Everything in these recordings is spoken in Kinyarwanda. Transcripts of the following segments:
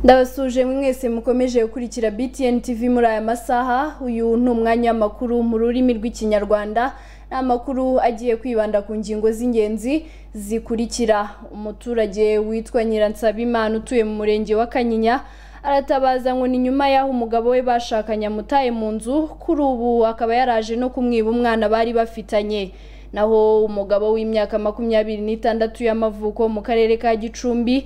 ndabasuje mwese mukomeje gukurikira btn tv muri aya masaha uyu ni umwanya w'amakuru mu rurimi rw'ikinyarwanda ni amakuru agiye kwibanda ku ngingo z'ingenzi zikurikira umuturage witwa nyiransabimana utuye mu murenge wa kanyinya aratabaza ngo ni nyuma y'aho umugabo we bashakanye amutaye mu nzu kuri ubu akaba yaraje no kumwiba umwana bari bafitanye naho umugabo w'imyaka makumyabiri n'itandatu y'amavuko mu karere ka gicumbi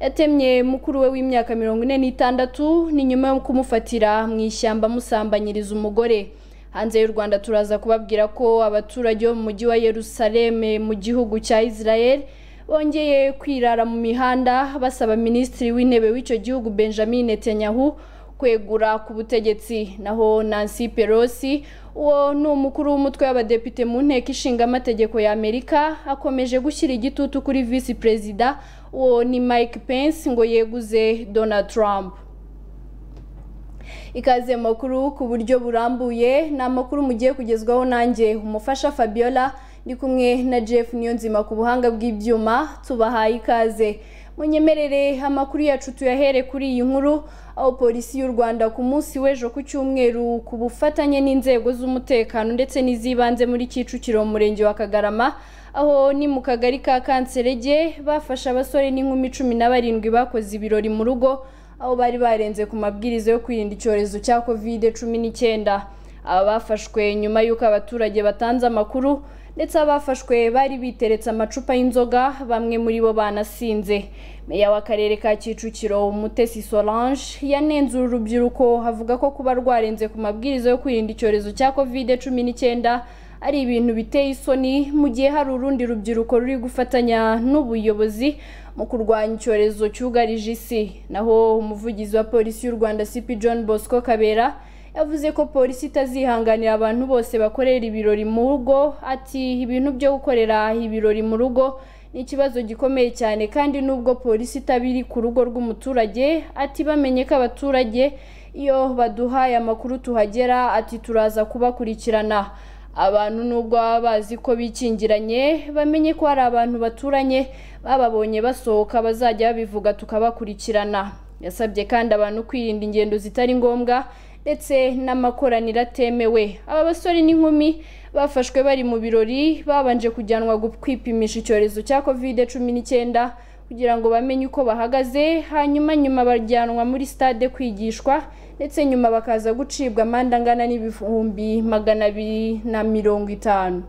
yatemye mukuru we w'imyaka mirongo ine n'itandatu ni nyuma yo kumufatira mu ishyamba amusambanyiriza umugore hanze y'u rwanda turaza kubabwira ko abaturage bo mu mujyi wa yerusaleme mu gihugu cya israel bongeye kwirara mu mihanda basaba minisitiri w'intebe w'icyo gihugu benjamin netanyahu kwegura ku butegetsi naho nancy pelosi uwo ni umukuru w'umutwe w'abadepite mu nteko ishinga amategeko ya amerika akomeje gushyira igitutu kuri visi perezida uwo ni mike pence ngo yeguze donald trump ikaze makuru ku buryo burambuye ni amakuru mugiye kugezwaho nanjye umufasha fabiola ndi kumwe na jeff niyonzima ku buhanga bw'ibyuma tubahaye ikaze munyemerere amakuru yacu tuyahere kuri iyi nkuru aho polisi y'u rwanda ku munsi w'ejo ku cyumweru ku bufatanye n'inzego z'umutekano ndetse n'iz'ibanze muri kicukiro mu murenge wa kagarama aho ni mu kagari ka kanserege bafashe abasore n'inkumi cumi na barindwi bakoze ibirori mu rugo aho bari barenze ku mabwiriza yo kwirinda icyorezo cya kovide cumi n'icyenda aba bafashwe nyuma y'uko abaturage batanze amakuru ndetse abafashwe bari biteretse amacupa y'inzoga bamwe muri bo banasinze meya w'akarere ka kicukiro umutesi solange yanenze uru rubyiruko avuga ko kuba rwarenze ku mabwiriza yo kwirinda icyorezo cya kovide cumi n'icyenda ari ibintu biteye isoni mu gihe hari urundi rubyiruko ruri gufatanya n'ubuyobozi mu kurwanya icyorezo cyugarije isi naho umuvugizi wa polisi y'u rwanda cp john bosco kabera yavuze ko polisi itazihanganira abantu bose bakorera ibirori mu rugo ati ibintu byo gukorera ibirori mu rugo ni ikibazo gikomeye cyane kandi nubwo polisi itaba iri ku rugo rw'umuturage ati bamenye ko abaturage iyo baduhaye amakuru tuhagera ati turaza kubakurikirana abantu nubwo baba bazi ko bikingiranye bamenye ko hari abantu baturanye bababonye basohoka bazajya babivuga tukabakurikirana yasabye kandi abantu kwirinda ingendo zitari ngombwa ndetse n'amakoraniro atemewe aba basore n'inkumi bafashwe bari mu birori babanje kujyanwa kwipimisha icyorezo cya kovide cumi n'icyenda kugira ngo bamenye uko bahagaze hanyuma nyuma bajyanwa muri stade kwigishwa ndetse nyuma bakaza gucibwa amande angana n'ibihumbi magana abiri na mirongo itanu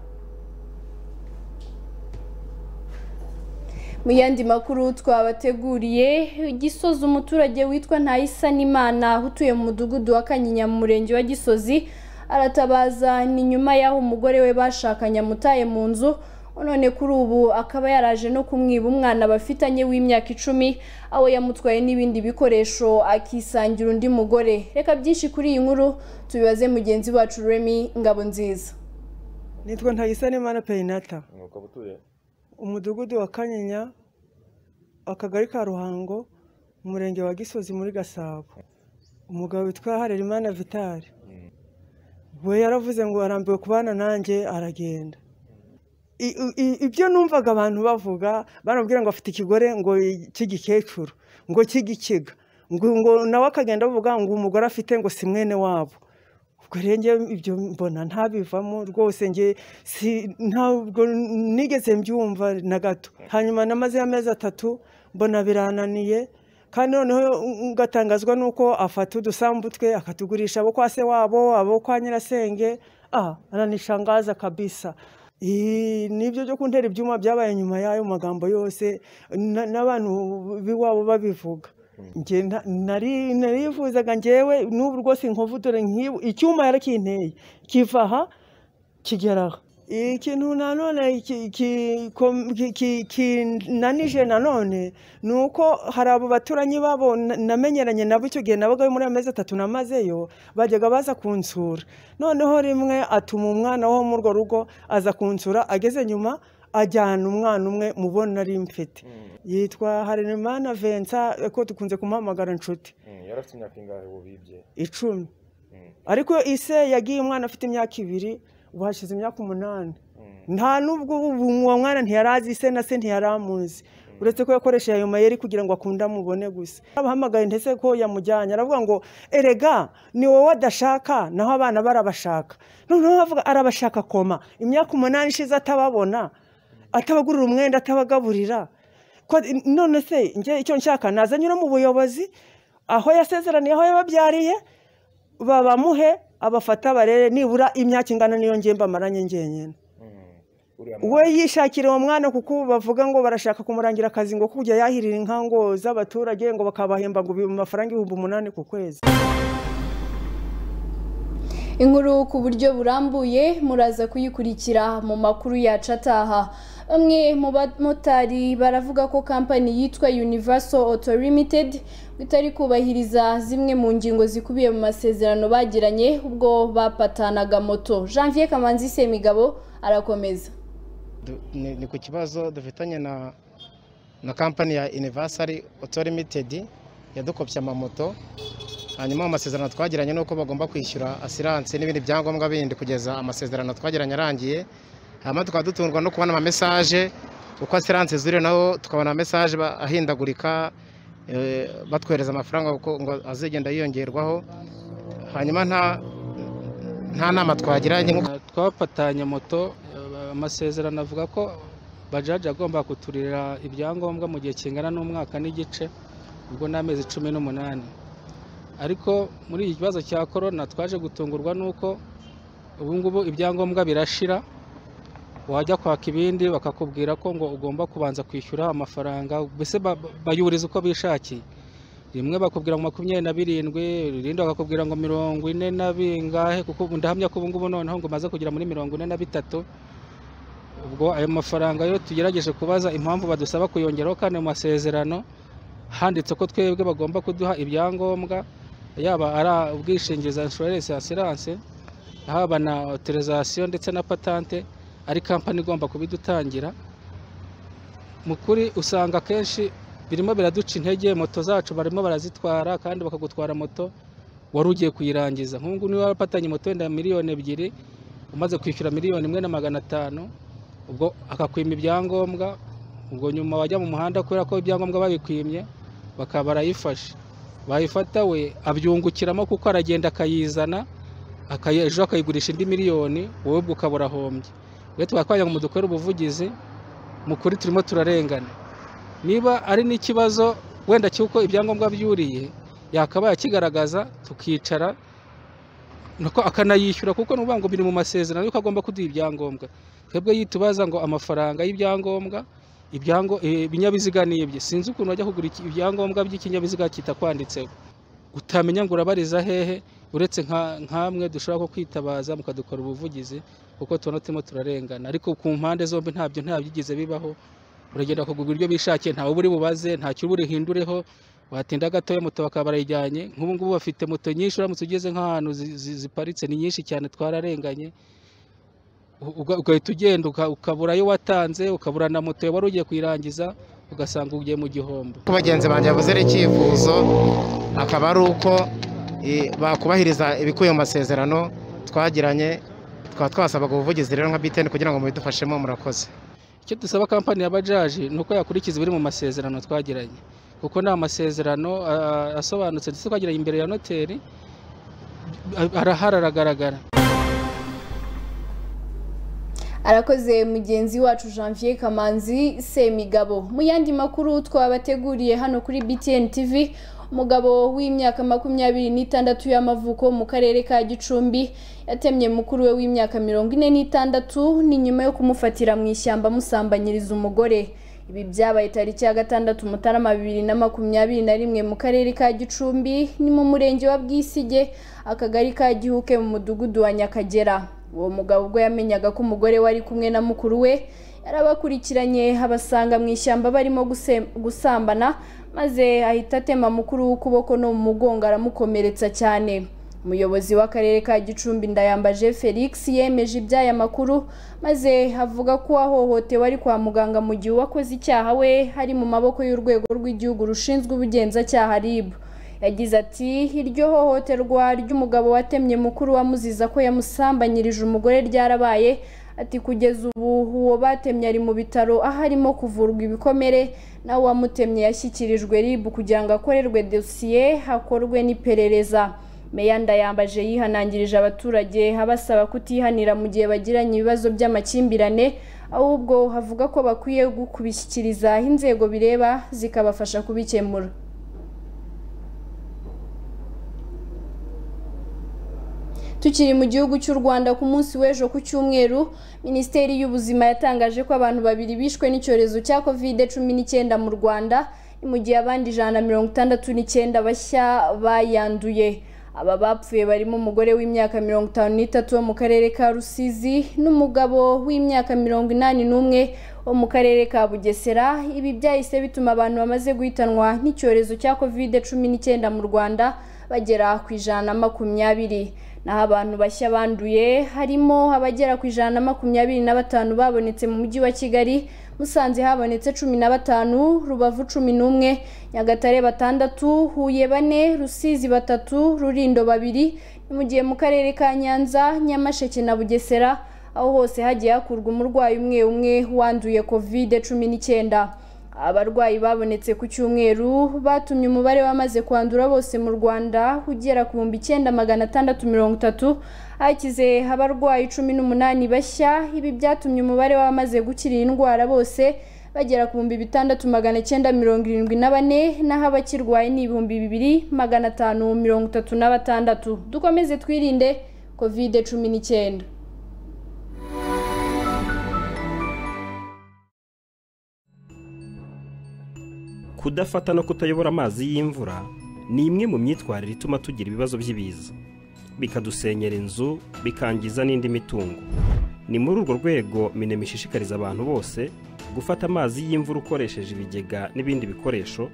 mu yandi makuru twabateguriye gisozi umuturage witwa ntayisanimana utuye mu mudugudu wa kanyinya mu murenge wa gisozi aratabaza ni nyuma y'aho umugore we bashakanye amutaye mu nzu none kuri ubu akaba yaraje no kumwiba umwana bafitanye w'imyaka icumi aho yamutwaye n'ibindi bikoresho akisangira undi mugore reka byinshi kuri iyi nkuru tubibaze mugenzi wacu remi ngabo nziza nitwa ntayisanimana perinata umwuka butuye umudugudu wa kanyinya akagari ka ruhango umurenge wa gisozi muri gasabo umugabo witwa harerimana vitari we yaravuze ngo arambiwe kubana nanjye aragenda I- i- i- ibyo numvaga abantu bavuga baramubwira ngo afite ikigore ngo cy'igikecuru ngo cy'igikiga ngo ngo nawe akagenda bavuga ngo umugore afite ngo si mwene wabo ubwo rero njyewe ibyo mbona ntabivamo rwose njye si ntabwo nigeze mbyumva na gato hanyuma namaze amezi atatu mbona birananiye kandi noneho ugatangazwa n'uko afata udusambu twe akatugurisha abo kwa se wabo abo kwa nyirasenge ah aranishangaza kabisa Ii, nibyo byo kuntera ibyuma byabaye nyuma y'ayo magambo yose na- n'abantu b'iwabo babivuga nge nta- nari narifuzaga ngewe n'ubu rwose inkovu dore nk'ibu icyuma yarakinteye kiva aha kigera aha ikintu nanone ki- ki- kom- ki- ki- kinanije nanone ni uko hari abo baturanyi babo na- namenyeranye nabo icyo gihe nabagayo muri amezi atatu namazeyo bajyaga baza kunsura noneho rimwe atuma umwana wo muri urwo rugo aza kunsura ageze nyuma ajyana umwana umwe mubona ari mfite yitwa harerimana vensa ko dukunze kumuhamagara inshuti Mm, yari afite imyaka ingahe wubibye icumi Mm, ariko ise yagiye umwana afite imyaka ibiri ubu hashize imyaka umunani mm, nta nubwo ubu uwo mwana ntiyari azi se na se ntiyari amuzi uretse ko yakoresheje ayo mayeri kugira ngo akunde amubone gusa abahamagaye ndetse ko yamujyanye aravuga ngo erega ni wowe adashaka naho abana barabashaka noneho bavuga arabashaka koma imyaka umunani ishize atababona atabagurira umwenda atabagaburira Ko- none se njye icyo nshaka nazanyura mu buyobozi aho yasezeraniye aho yababyariye babamuhe abafata barere nibura imyaka ingana niyo ngiye mbamaranye ngenyine Mm. Uriya we yishakira uwo mwana kuko bavuga ngo barashaka kumurangira akazi ngo kujya yahirira inka ngo z'abaturage ngo bakabahemba ngo mu mafaranga ibihumbi umunani ku kwezi inkuru ku buryo burambuye muraza kuyikurikira mu makuru yacu ataha bamwe mu bamotari baravuga ko kampani yitwa universal auto limited itari kubahiriza zimwe mu ngingo zikubiye mu masezerano bagiranye ubwo bapatanaga moto janvier kamanzi semigabo arakomeza Du- ni ni ku kibazo dufitanye na na kampani ya universal auto limited yadukopye amamoto hanyuma mu masezerano twagiranye nuko bagomba kwishyura asiranse n'ibindi byangombwa bindi kugeza amasezerano twagiranye arangiye hanyuma tukaba dutungwa no kubona amamesaje uko asiranse zuri naho tukabona mesaje ba- ahindagurika eh, batwohereza amafaranga ko ngo azigenda yiyongerwaho hanyuma nta nta nama twagiranye nk'uko twapatanye moto eh, amasezerano avuga ko bajaji agomba kuturira ibyangombwa mu gihe kingana n'umwaka n'igice ubwo ni amezi cumi n'umunani ariko muri iki kibazo cya korona twaje gutungurwa n'uko ubu ngubu ibyangombwa birashira wajya kwaka ibindi bakakubwira ko ngo ugomba kubanza kwishyura amafaranga mbese ba- ba- bayuriza uko bishakiye rimwe bakubwira ngo makumyabiri na birindwi irindi bakakubwira ngo mirongo ine na bingahe kuko ubu ndahamya ko ubu ngubu noneho ngo umaze kugera muri mirongo ine na bitatu ubwo ayo mafaranga yo tugerageje kubaza impamvu badusaba kuyongeraho kandi mu masezerano handitse ko twebwe bagomba kuduha ibyangombwa yaba ari ubwishingizi insurance asiranse haba na autorisation ndetse na patante ari kampani igomba kubidutangira mu kuri usanga akenshi birimo biraduca intege moto zacu barimo barazitwara kandi bakagutwara moto wari ugiye kuyirangiza nk'ubu niba warapatanye moto wenda miliyoni ebyiri umaze kwishyura miliyoni imwe na magana atanu ubwo akakwima ibyangombwa ubwo nyuma wajya mu muhanda kubera ko ibyangombwa babikwimye bakaba barayifashe bayifata we abyungukiramo kuko aragenda akayizana akayi- ejo akayigurisha indi miliyoni wowe ubwo ukaba urahombye rero twakwagira ngo mudukore ubuvugizi mu kuri turimo turarengana niba ari n'ikibazo wenda cy'uko ibyangombwa byuriye yakabaye akigaragaza tukicara nuko akanayishyura kuko ni ukuvuga ngo biri mu masezerano yuko agomba kuduha ibyangombwa twebwe yitubaza ngo amafaranga y'ibyangombwa ibyango eh, ibinyabiziga ni ibye sinzi ukuntu wajya kugura iki- ibyangombwa by'ikinyabiziga kitakwanditseho utamenya ngo urabariza hehe uretse nka- nk'amwe dushobora ko kwitabaza mukadukora ubuvugizi kuko tubona turimo turarengana ariko ku mpande zombi ntabyo ntabyigeze bibaho uragenda ukagura ibyo bishakiye ntawe uba uri bubaze nta cyo uba urihindureho watinda gatoya moto bakaba barayijyanye nk'ubu ngubu bafite moto nyinshi uramutse ugeze nk'ahantu zi- zi- ziparitse ni nyinshi cyane twararenganye U- uga- ugahita ugenda uka- ukabura ayo watanze ukabura na moto wari ugiye kuyirangiza ugasanga ugiye mu gihombo ko bagenzi banjye bavuze ari icyifuzo akaba ari uko eh, bakubahiriza ibikubiye mu masezerano twagiranye tukaba twasabaga ubuvugizi rero nka biteni kugira ngo mubidufashemo murakoze icyo dusaba kampani ya bajaji ni uko yakurikiza ibiri mu masezerano twagiranye kuko ni amasezerano ah, asobanutse ndetse twagiranye imbere ya noteri arahari aragaragara arakoze mugenzi wacu janvier kamanzi semigabo mu yandi makuru twabateguriye hano kuri btn tv umugabo w'imyaka makumyabiri n'itandatu y'amavuko mu karere ka gicumbi yatemye mukuru we w'imyaka mirongo ine n'itandatu ni nyuma yo kumufatira mu ishyamba amusambanyiriza umugore ibi byabaye tariki ya gatandatu mutarama bibiri na makumyabiri na rimwe mu karere ka gicumbi ni mu murenge wa bwisige akagari ka gihuke mu mudugudu wa nyakagera uwo mugabo ubwo yamenyaga ko umugore we ari kumwe na mukuru we yarabakurikiranye abasanga mu ishyamba barimo guse- gusambana maze ahita atema mukuru w'ukuboko no mu mugongo aramukomeretsa cyane umuyobozi w'akarere ka gicumbi ndayambaje felix yemeje iby'aya makuru maze avuga ko uwahohotewe ari kwa muganga mu gihe uwakoze icyaha we ari mu maboko y'urwego rw'igihugu rushinzwe ubugenzacyaha ribu yagize ati iryo hohoterwa ry'umugabo watemye mukuru wamuziza ko yamusambanyirije umugore ryarabaye ati kugeza ubu uwo batemye ari mu bitaro aho arimo kuvurwa ibikomere nawe uwamutemye yashyikirijwe RIB kugira ngo akorerwe dosiye hakorwe n'iperereza meya ndayambaje yihanangirije abaturage abasaba kutihanira mu gihe bagiranye ibibazo by'amakimbirane ahubwo havuga ko bakwiye kubishyikiriza aho inzego bireba zikabafasha kubikemura tukiri mu gihugu cy'u rwanda ku munsi w'ejo ku cyumweru minisiteri y'ubuzima yatangaje ko abantu babiri bishwe n'icyorezo cya kovide cumi n'icyenda mu rwanda ni mu gihe abandi ijana na mirongo itandatu n'icyenda bashya bayanduye aba bapfuye barimo umugore w'imyaka mirongo itanu n'itatu wo mu karere ka rusizi n'umugabo w'imyaka mirongo inani n'umwe wo mu karere ka bugesera ibi byahise bituma abantu bamaze guhitanwa n'icyorezo cya kovide cumi n'icyenda mu rwanda bagera ku ijana na makumyabiri naho abantu bashya banduye harimo abagera ku ijana na makumyabiri na batanu babonetse mu mujyi wa kigali musanze habonetse cumi na batanu rubavu cumi n'umwe nyagatare batandatu huye bane rusizi batatu rurindo babiri ni mu gihe mu karere ka nyanza nyamasheke na bugesera aho hose hagiye hakurwa umurwayi umwe umwe wanduye kovide cumi n'icyenda abarwayi babonetse ku cyumweru batumye umubare wamaze kwandura bose mu rwanda ugera ku bihumbi icyenda magana atandatu mirongo itatu hakize abarwayi cumi n'umunani bashya ibi byatumye umubare w'abamaze gukira iyi ndwara bose bagera ku bihumbi bitandatu magana icyenda mirongo irindwi na bane naho abakirwaye ni ibihumbi bibiri magana atanu mirongo itatu na batandatu dukomeze twirinde kovide cumi n'icyenda kudafata no kutayobora amazi y'imvura ni imwe mu myitwarire ituma tugira ibibazo by'ibiza bikadusenyera inzu bikangiza n'indi mitungo ni muri urwo rwego minema ishishikariza abantu bose gufata amazi y'imvura ukoresheje ibigega n'ibindi bikoresho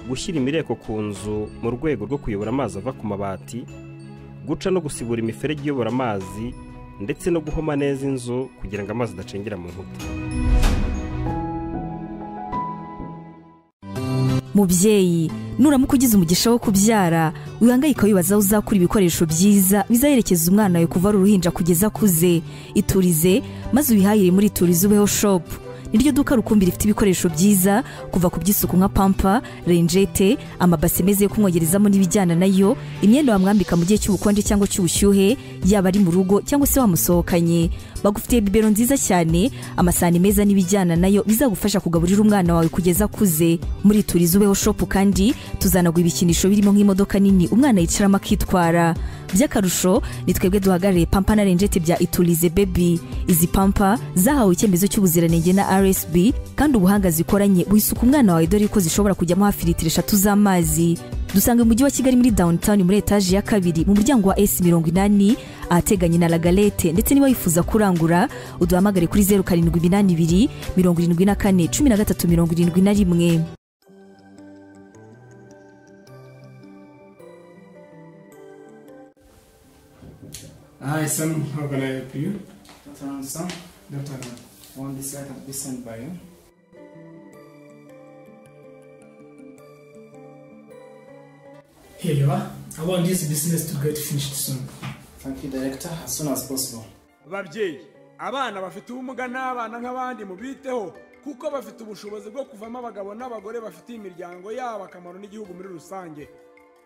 gushyira imireko ku nzu mu rwego rwo kuyobora amazi ava ku mabati guca no gusibura imiferege iyobora amazi ndetse no guhoma neza inzu kugira ngo amazi adacengera mu nkuta mubyeyi nuramuka ugize umugisha wo kubyara wihangayika wibaza aho uzakura ibikoresho byiza bizaherekeza umwana wawe kuva ari uruhinja kugeza akuze iturize maze ubihahire muri iturize ubeho shopu niryo duka rukumbi rifite ibikoresho byiza kuva ku by'isuku nka pampa renjete amabase meza yo kumwogerezamo n'ibijyana nayo imyenda wamwambika mu gihe cy'ubukonje cyangwa cy'ubushyuhe yaba ari mu rugo cyangwa se wamusohokanye bagufitiye bibero nziza cyane amasahani meza n'ibijyana nayo bizagufasha kugaburira umwana wawe kugeza akuze muri turize ubeho shopu kandi tuzanagura ibikinisho birimo nk'imodoka nini umwana yicaramo akitwara by'akarusho ni twebwe duhagarariye pampa na renjete bya iturize bebi izi pampa zahawe icyemezo cy'ubuziranenge na rsb kandi ubuhanga zikoranye wisuka umwana wawe dore ko zishobora kujyamo hafi litiro eshatu z'amazi dusanga mu mujyi wa kigali muri downtown muri etaje ya kabiri mu muryango wa s mirongo inani ahateganye na lagalete ndetse niba wifuza kurangura uduhamagare kuri zeru karindwi iminani ibiri mirongo irindwi na kane cumi na gatatu mirongo irindwi na rimwe Hi, Sam. How can I help you? Dr. Ansam, Dr. Anand. on this side of this and by you. Here you are. I want this business to get finished soon. Thank you, Director, as soon as possible. babyeyi abana bafite ubumuga n'abana nk'abandi mubiteho kuko bafite ubushobozi bwo kuvamo abagabo n'abagore bafitiye imiryango yabo akamaro n'igihugu muri rusange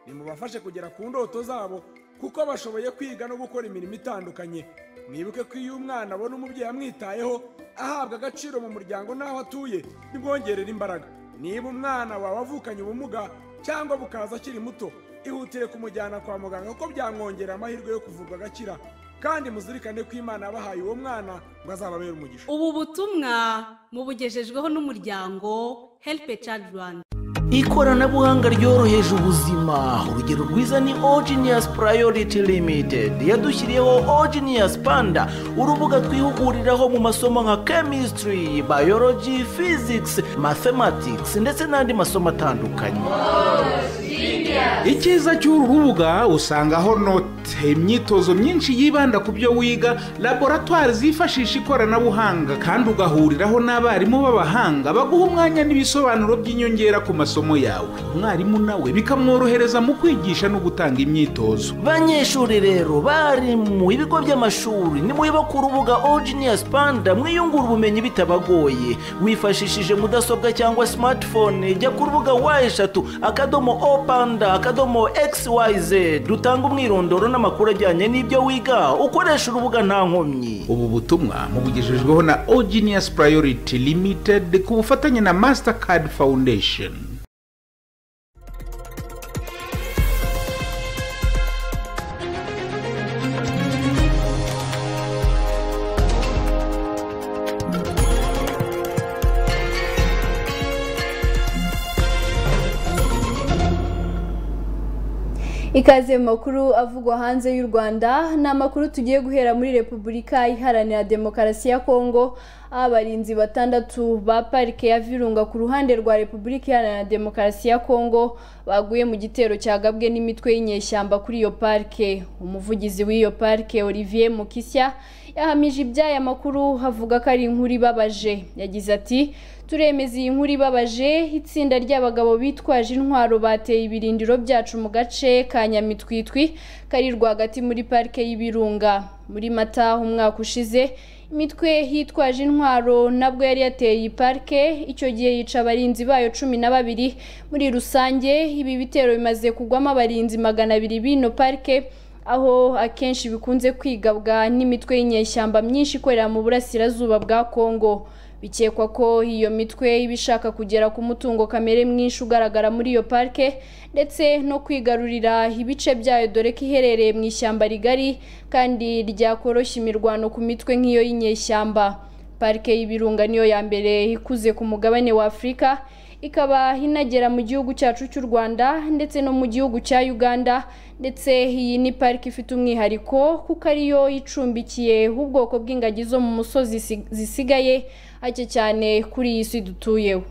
nimubafashe kugera ku ndoto zabo kuko bashoboye kwiga no gukora imirimo itandukanye mwibuke ko iyo umwana abona umubyeyi amwitayeho ahabwa agaciro mu muryango n'aho atuye bimwongerera imbaraga niba umwana wawe avukanye ubumuga cyangwa bukaza akiri muto ihutire kumujyana kwa muganga kuko byamwongerera amahirwe yo kuvurwa agakira kandi muzirikane ko imana yabahaye uwo mwana ngo azababere umugisha ubu butumwa mubugejejweho n'umuryango help a child rwanda ikoranabuhanga ryoroheje ubuzima urugero rwiza ni ogenius priority limited yadushyiriyeho ogenius panda urubuga twihuguriraho mu masomo nka chemistry biology physics mathematics ndetse n'andi masomo atandukanye icyiza cy'uru rubuga usangaho noti imyitozo myinshi yibanda ku byo wiga laboratwari zifashisha ikoranabuhanga kandi ugahuriraho n'abarimu b'abahanga baguha umwanya n'ibisobanuro by'inyongera ku masomo yawe umwarimu nawe bikamworohereza mu kwigisha no gutanga imyitozo banyeshuri rero bari mu bigo by'amashuri nimuyoba ku rubuga ojiniyasi panda mwiyungura ubumenyi bitabagoye wifashishije mudasobwa cyangwa simatifone jya ku rubuga wa eshatu akadomo o panda akadomo xyz dutanga umwirondoro n'amakuru ajyanye n'ibyo wiga ukoresha urubuga nta nkomyi ubu butumwa mubugejejweho na ojiniyasi purayoriti limitedi ku bufatanye na masitakadi fawundesheni ikaze mu makuru avugwa hanze y'u rwanda ni amakuru tugiye guhera muri repubulika iharanira demokarasi ya kongo aho abarinzi batandatu ba parike ya virunga ku ruhande rwa repubulika iharanira demokarasi ya kongo baguye mu gitero cyagabwe n'imitwe y'inyeshyamba kuri iyo parike umuvugizi w'iyo parike olivier mukisya yahamije iby'aya makuru havuga ko ari inkuru ibabaje yagize ati turemeza iyi nkuru ibabaje itsinda ry'abagabo bitwaje intwaro bateye ibirindiro byacu mu gace ka nyamitwitwi kari rwagati muri parike y'ibirunga muri mata umwaka ushize imitwe yitwaje intwaro nabwo yari yateye iyi parike icyo gihe yica abarinzi bayo cumi na babiri muri rusange ibi bitero bimaze kugwamo abarinzi magana abiri b'ino parike aho akenshi bikunze kwigabwa n'imitwe y'inyeshyamba myinshi ikorera mu burasirazuba bwa kongo bikekwa ko iyo mitwe iba ishaka kugera ku mutungo kamere mwinshi ugaragara muri iyo parike ndetse no kwigarurira ibice byayo dore ko iherereye mu ishyamba rigari kandi ryakoroshya imirwano ku mitwe nk'iyo y'inyeshyamba parike y'ibirunga niyo ya mbere ikuze ku mugabane wa afurika ikaba inagera mu gihugu cyacu cy'u rwanda ndetse no mu gihugu cya uganda ndetse iyi ni pariki ifite umwihariko kuko ariyo icumbikiye ubwoko bw'ingagi zo mu musozi zisigaye hake cyane kuri iyi si dutuyeho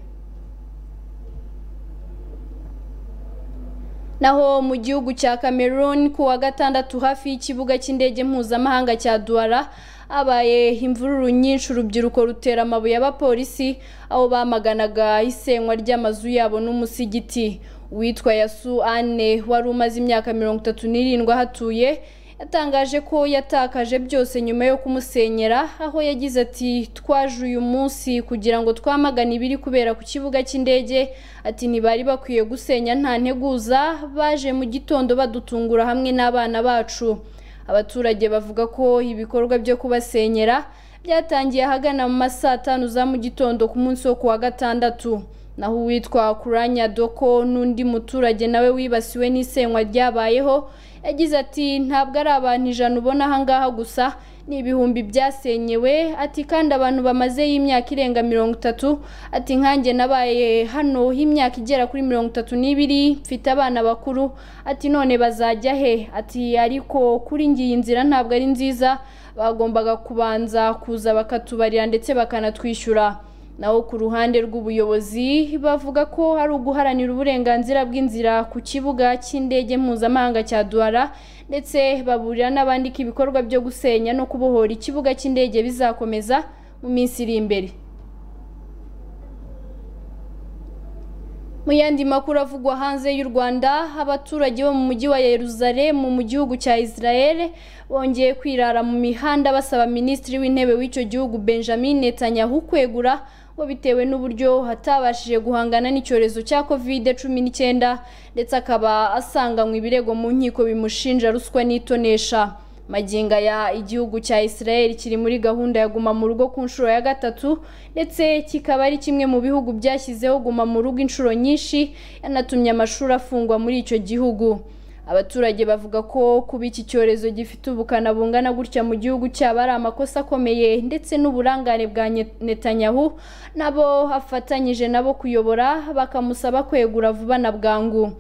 naho mu gihugu cya cameroon ku wa gatandatu hafi y'ikibuga cy'indege mpuzamahanga cya duwara habaye imvururu nyinshi urubyiruko rutera amabuye y'abapolisi aho bamaganaga isenywa ry'amazu yabo n'umusigiti uwitwa yasu ane wari umaze imyaka mirongo itatu n'irindwi ahatuye yatangaje ko yatakaje byose nyuma yo kumusenyera aho yagize ati twaje uyu munsi kugira ngo twamagane ibiri kubera ku kibuga cy'indege ati ntibari bakwiye gusenya nta nteguza baje mu gitondo badutungura hamwe n'abana bacu abaturage bavuga ko ibikorwa byo kubasenyera byatangiye ahagana mu ma saa tanu za mu gitondo ku munsi wo ku wa gatandatu naho uwitwa kuranya doko n'undi muturage nawe wibasiwe n'isenywa ryabayeho yagize ati ntabwo ari abantu ijana ubona ahangaha gusa ni ibihumbi byasenyewe ati kandi abantu bamaze y'imyaka irenga mirongo itatu ati nkanjye nabaye hano y'imyaka igera kuri mirongo itatu n'ibiri mfite abana bakuru ati none bazajya he ati ariko kuri ngiyi nzira ntabwo ari nziza bagombaga kubanza kuza bakatubarira ndetse bakanatwishyura naho ku ruhande rw'ubuyobozi bavuga ko ari uguharanira uburenganzira bw'inzira ku kibuga cy'indege mpuzamahanga cya duwara ndetse baburira n'abandi ko ibikorwa byo gusenya no kubohora ikibuga cy'indege bizakomeza mu minsi iri imbere mu yandi makuru avugwa hanze y'u rwanda abaturage bo mu mujyi wa yeruzalemu mu gihugu cya israel bongeye kwirara mu mihanda basaba minisitiri w'intebe w'icyo gihugu benjamin netanyahu kwegura ngo bitewe n'uburyo atabashije guhangana n'icyorezo cya covid cumi n'icyenda ndetse akaba asanganywe ibirego mu nkiko bimushinja ruswa n'itonesha maginga ya igihugu cya israel kiri muri gahunda ya guma mu rugo ku nshuro ya gatatu ndetse kikaba ari kimwe mu bihugu byashyizeho guma mu rugo inshuro nyinshi yanatumye amashuri afungwa muri icyo gihugu abaturage bavuga ko kuba iki cyorezo gifite ubukana bungana gutya mu gihugu cyaba ari amakosa akomeye ndetse n'uburangare bwa netanyahu nabo afatanyije nabo kuyobora bakamusaba kwegura vuba na bwangu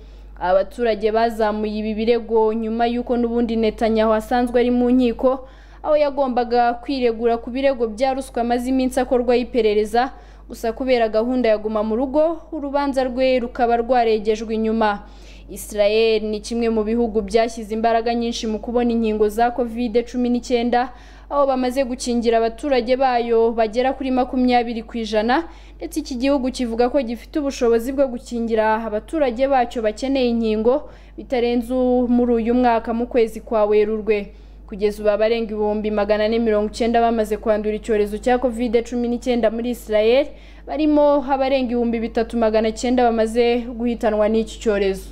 abaturage bazamuye ibi birego nyuma y'uko n'ubundi netanyahu asanzwe ari mu nkiko aho yagombaga kwiregura ku birego bya ruswa amaze iminsi akorwaho iperereza gusa kubera gahunda ya guma mu rugo urubanza rwe rukaba rwarengejwe inyuma Israel ni kimwe mu bihugu byashyize imbaraga nyinshi mu kubona inkingo za covid cumi n'icyenda aho bamaze gukingira abaturage bayo bagera kuri makumyabiri ku ijana ndetse iki gihugu kivuga ko gifite ubushobozi bwo gukingira abaturage bacyo bakeneye inkingo bitarenze muri uyu mwaka mu kwezi kwa werurwe kugeza ubu abarenga ibihumbi magana ane mirongo icyenda bamaze kwandura icyorezo cya covid cumi n'icyenda muri israel barimo abarenga ibihumbi bitatu magana cyenda bamaze guhitanwa n'iki cyorezo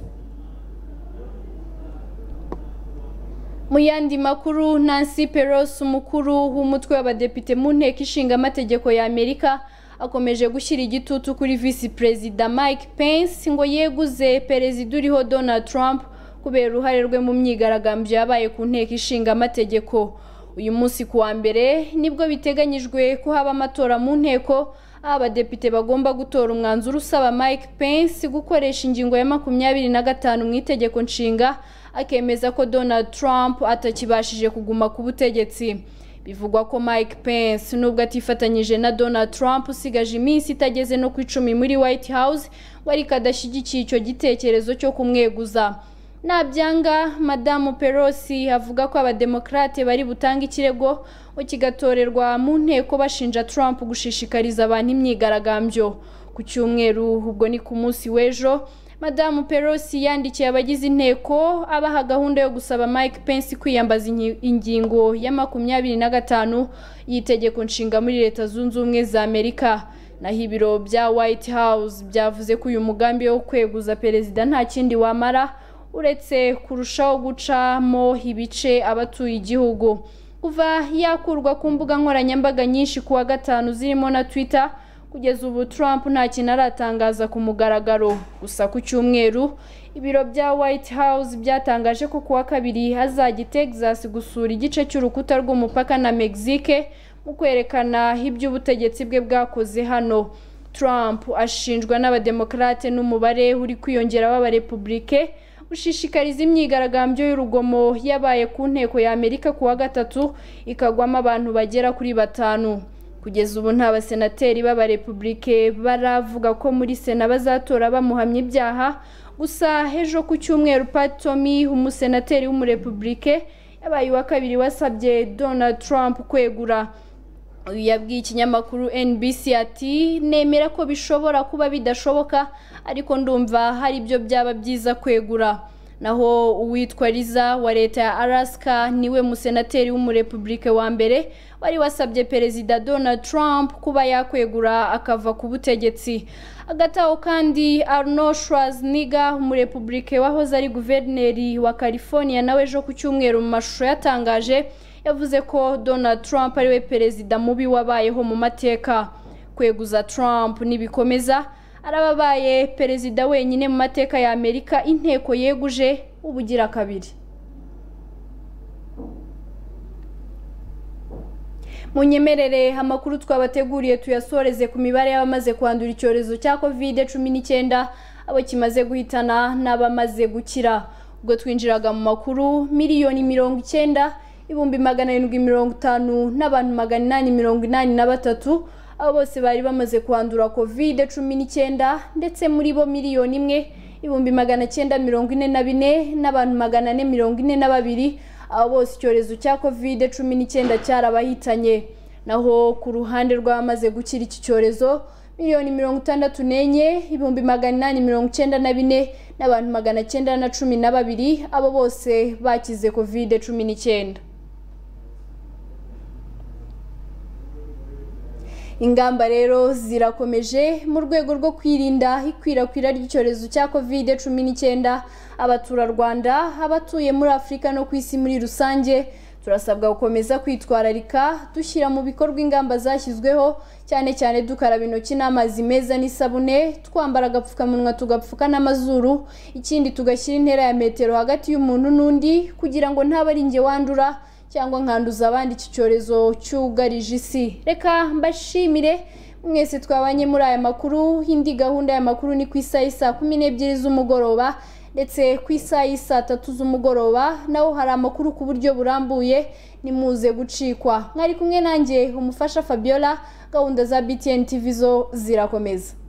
mu yandi makuru nancy pelosi umukuru w'umutwe w'abadepite mu nteko ishinga amategeko ya amerika akomeje gushyira igitutu kuri visi perezida mike pence ngo yeguze perezida uriho donald trump kubera uruhare rwe mu myigaragambyo yabaye ku nteko ishinga amategeko uyu munsi ku wa mbere nibwo biteganyijwe ko haba amatora mu nteko aho abadepite bagomba gutora umwanzuro usaba mike pence gukoresha ingingo ya makumyabiri na gatanu mu itegeko nshinga akemeza ko donald trump atakibashije kuguma ku butegetsi bivugwa ko mike pence nubwo atifatanyije na donald trump usigaje iminsi itageze no ku icumi muri white house wari kadashyigikiye icyo gitekerezo cyo kumweguza nabyanga madamu pelosi avuga ko abademokarate bari butange ikirego ngo kigatorerwa mu nteko bashinja trump gushishikariza abantu imyigaragambyo ku cyumweru ubwo ni ku munsi w'ejo madamu pelosi yandikiye abagize inteko abaha gahunda yo gusaba mike pence kwiyambaza inki- ingingo ya makumyabiri na gatanu y'itegeko nshinga muri leta zunze ubumwe za amerika naho ibiro bya white house byavuze ko uyu mugambi wo kweguza perezida nta kindi wamara uretse kurushaho gucamo ibice abatuye igihugu kuva yakurwa ku mbuga nkoranyambaga nyinshi ku wa gatanu zirimo na twitter kugeza ubu trump nta kintu aratangaza ku mugaragaro gusa ku cyumweru ibiro bya white house byatangaje ko ku wa kabiri hazajya i texas gusura igice cy'urukuta rw'umupaka na mexique mu kwerekana ibyo ubutegetsi bwe bwakoze hano trump ashinjwa n'abademokarate n'umubare uri kwiyongera w'abarepublike ushishikariza imyigaragambyo y'urugomo yabaye ku nteko ya Amerika ku wa gatatu ikagwamo abantu bagera kuri batanu kugeza ubu nta basenateri b'abarepubulike baravuga ko muri sena bazatora bamuhamya ibyaha gusa ejo ku cyumweru pat tommy umusenateri w'umurepubulike yabaye uwa kabiri wasabye donald trump kwegura uyu yabwiye ikinyamakuru NBC ati nemera ko bishobora kuba bidashoboka ariko ndumva hari ibyo byaba byiza kwegura naho uwitwa riza wa leta ya Alaska niwe musenateri w'umurepubulike wa mbere wari wasabye perezida Donald Trump kuba yakwegura akava ku butegetsi hagati aho kandi Arnold Schwarzenegger umurepubulike wahoze ari guverineri wa California nawe ejo ku cyumweru mu mashusho yatangaje yavuze ko Donald Trump ariwe perezida mubi wabayeho mu mateka kweguza Trump nibikomeza arababaye perezida wenyine mu mateka ya Amerika inteko yeguje ubugira kabiri munyemerere amakuru twabateguriye tuyasoreze ku mibare y'abamaze kwandura icyorezo cya covid cumi n'icyenda abo kimaze guhitana n'abamaze gukira ubwo twinjiraga mu makuru miliyoni mirongo icyenda ibihumbi magana arindwi mirongo itanu n'abantu magana inani mirongo inani na batatu abo bose bari bamaze kwandura covid cumi n'icyenda ndetse muri bo miliyoni imwe ibihumbi magana cyenda mirongo ine na bine n'abantu magana ane mirongo ine na babiri abo bose icyorezo cya covid cumi n'icyenda cyarabahitanye naho ku ruhande rw'abamaze gukira iki cyorezo miliyoni mirongo itandatu n'enye ibihumbi magana inani mirongo icyenda na bine n'abantu magana cyenda na cumi na babiri abo bose bakize covid cumi n'icyenda ingamba rero zirakomeje mu rwego rwo kwirinda ikwirakwira ry'icyorezo cya covid cumi n'icyenda abaturarwanda abatuye muri afurika no ku isi muri rusange turasabwa gukomeza kwitwararika dushyira mu bikorwa ingamba zashyizweho cyane cyane dukaraba intoki n'amazi meza n'isabune twambara agapfukamunwa tugapfuka n'amazuru ikindi tugashyira intera ya metero hagati y'umuntu n'undi kugira ngo ntabe ari njye wandura cyangwa nkanduza abandi iki cyorezo cyugarije isi reka mbashimire mwese twabanye muri aya makuru indi gahunda ya makuru ni ku isaha y'i saa kumi n'ebyiri z'umugoroba ndetse ku isaha y'i saa tatu z'umugoroba naho hari amakuru ku buryo burambuye nimuze gucikwa mwari kumwe nanjye umufasha fabiola gahunda za btn tv zo zirakomeza